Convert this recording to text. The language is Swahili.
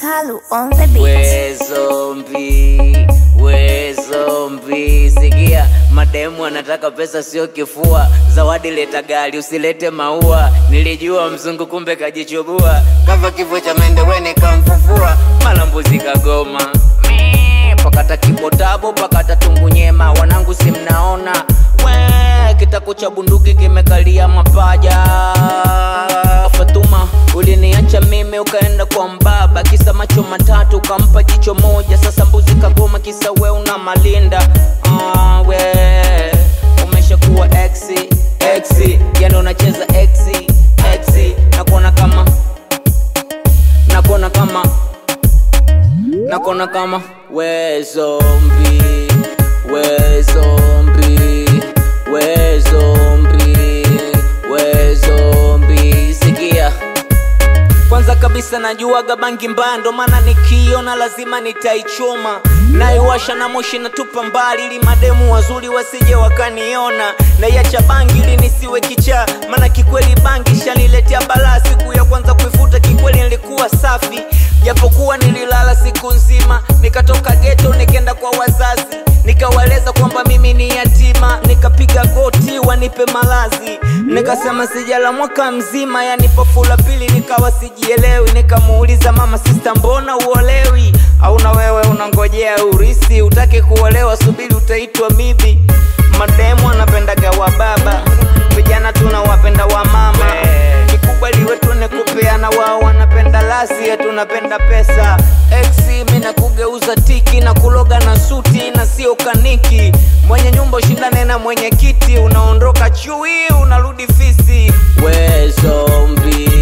Salu on the beat. We zombi, we zombi, sikia mademu anataka pesa sio kifua, zawadi leta gari usilete maua. Nilijua mzungu kumbe kajichubua, kava kifo cha mende we nikamfufua, mala mbuzi kagoma Mee, pakata kibotabo pakata tungu nyema, wanangu si mnaona we kitako cha bunduki kimekalia mapaja. Fatuma uliniacha mimi ukaenda kwa mbaba, kisa macho matatu ukampa jicho moja. Sasa mbuzi kagoma, kisa we una malinda. Ah, we umeshakuwa exi exi, yani unacheza exi exi, nakuona kama nakuona kama nakuona kama we zombi we zombi we zombi we zombi sikia kwanza kabisa najuaga bangi mbaya, ndo maana nikiona lazima nitaichoma, naiwasha na moshi natupa mbali, ili mademu wazuri wasije wakaniona. Naiacha bangi ili nisiwe kichaa, maana kikweli bangi shaniletea balaa. Siku ya kwanza kuifuta kikweli nilikuwa safi, japokuwa nililala siku nzima, nikatoka geto nikaenda kwa wazazi nikawaeleza kwamba mimi ni yatima, nikapiga goti wanipe malazi, nikasema sijala mwaka mzima, yani pofu la pili nikawa sijielewi, nikamuuliza mama, sista, mbona uolewi? Au na wewe unangojea urisi, utake kuolewa, subiri utaitwa bibi. Mademu anapendaga wa baba, vijana tunawapenda wa mama, kikubwa liwe tune kupeana, wao wanapenda lasi, yetu tunapenda pesa. Exi mi na kugeuza tiki na kuloga na suti na sio kaniki, mwenye nyumba ushindane na mwenye kiti, unaondoka chui unarudi fisi. We zombi,